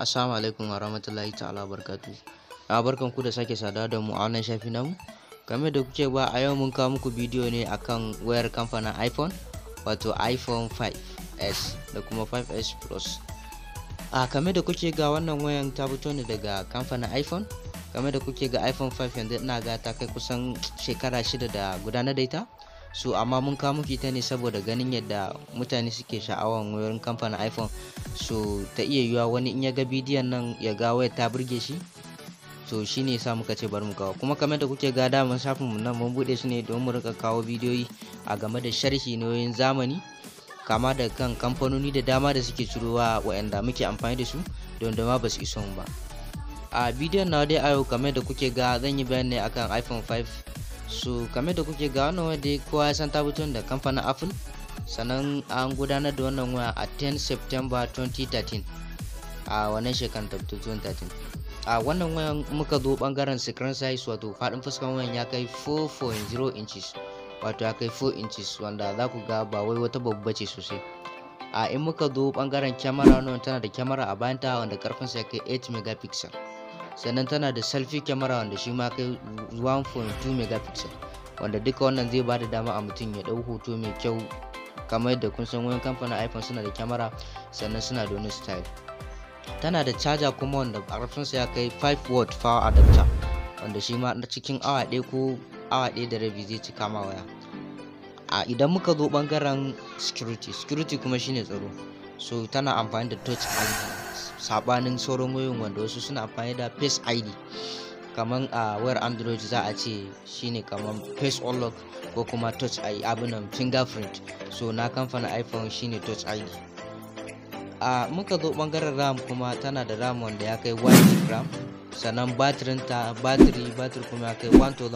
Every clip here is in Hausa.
Assalamu alaikum wa rahmatullahi ta'ala barkatu. A barkan ku da sake sada da mu a wannan shafi namu. Game da kuke ba a yau mun kawo muku bidiyo ne akan wayar kamfanin iPhone wato iPhone 5s da kuma 5s Plus. A kame da kuke ga wannan wayan ta fito ne daga kamfanin iPhone. Game da kuke ga iPhone 5 yanzu ina ga ta kai kusan shekara shida da gudanar da ita. so amma mun kawo muku ita ne saboda ganin yadda mutane suke sha'awan wayoyin kamfanin iphone so ta iya yiwuwa wani in ya ga bidiyon nan ya ga wayar ta burge shi so shine yasa muka ce bari mu kawo kuma kamar da kuke ga daman shafin mu nan mun bude shi ne don mu rika kawo bidiyoyi a game da sharhi na wayoyin zamani kama da kan kamfanoni da dama da suke cirowa waɗanda muke amfani da su don da ma ba su iso mu ba a bidiyon na dai a yau kamar da kuke ga zan yi bayani akan iphone 5 so kamar da kuke ga wannan waya dai kowa ya san ta fito da kamfanin apple sannan an gudanar da wannan waya a 10 september 2013 a wannan shekarar ta 2013 a wannan wayan muka zo bangaren screen size wato faɗin fuskan wayan ya kai 4.0 inches wato ya kai 4 inches wanda za ku ga ba wai wata babba ce sosai a in muka zo bangaren kyamara wannan tana da kyamara a bayanta wanda karfinsa ya kai 8 megapixel sannan tana da selfie camera wanda shi ma kai 1.2 megapixel wanda duka wannan zai bada dama a mutum ya dau hoto mai kyau kamar yadda kun san wayan kamfanin iphone suna da kyamara sannan suna da wani style tana da charger kuma wanda ƙarfinsa ya kai 5 watt power adapter wanda shi ma cikin awa ɗaya ko awa ɗaya da rabi zai cika ma waya a idan muka zo bangaren security security kuma shine tsaro so tana amfani da touch id sabanin sauran wayoyin wanda wasu suna amfani da face id kamar a wayar android za a ce shine kamar face unlock ko kuma touch id abinan fingerprint so na kamfanin iphone shine touch id a muka zo bangaren ram kuma tana da ram wanda ya kai 1 gram sannan batirin ta batiri batiri kuma ya kai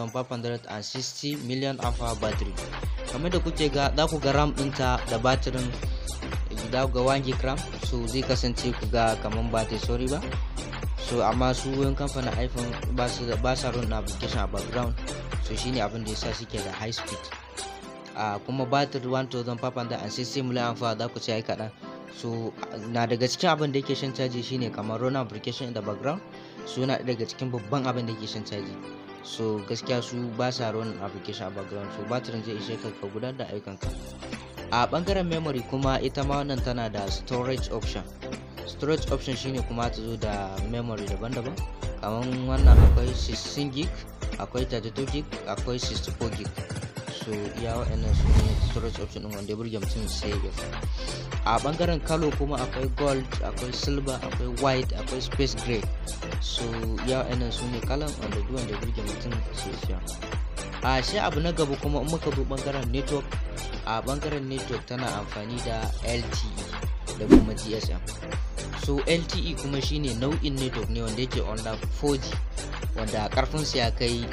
1560 million ampere battery kamar da kuke ga za ku ga ram ɗinta da batirin da ga 1 gram so zai kasance ku ga kaman ba ta sorry ba so amma su wayan kamfanin iphone ba su da ba sa run application a background so shine abin da yasa suke da high speed a kuma batir 1560 mAh za ku ce ai kaɗan so na daga cikin abin da yake shan caji shine kamar run application in the background so yana daga cikin babban abin da yake shan caji so gaskiya su ba sa run application a background so batirin zai ishe ka ka gudanar da ayyukanka a bangaren memory kuma ita ma wannan tana da storage option storage option shine kuma ta zo da memory daban-daban kamar wannan akwai 16 gig akwai 32 gig akwai 64 gig so iya waɗannan su ne storage option ɗin wanda ya burge mutum sai ya a bangaren kalo kuma akwai gold akwai silver akwai white akwai space gray so iya waɗannan su ne kalan wanda duk wanda ya burge mutum sai ya a shi abu na gaba kuma in muka zo bangaren network a bangaren network tana amfani da lte da kuma gsm so lte kuma shine nau'in network ne wanda yake under 4g wanda karfinsa ya kai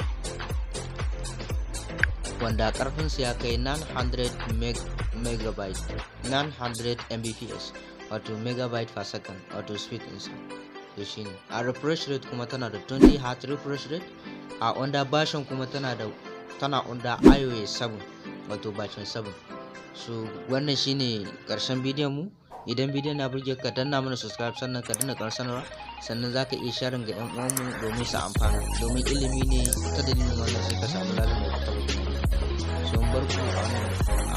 wanda karfinsa ya kai 900 meg megabyte 900 mbps wato megabyte per second wato speed ɗinsa to shine a refresh rate kuma tana da 20 hertz refresh rate a under version kuma tana da tana under iOS 7 wato bacin 7 so wannan shine karshen bidiyon mu idan bidiyon na burge ka danna mana subscribe sannan ka danna karshen sanarwa sannan zaka iya sharing ga yan uwanmu domin su amfana domin ilimi ne ta dalilin wannan sai ka samu lalata da so bar ku a wannan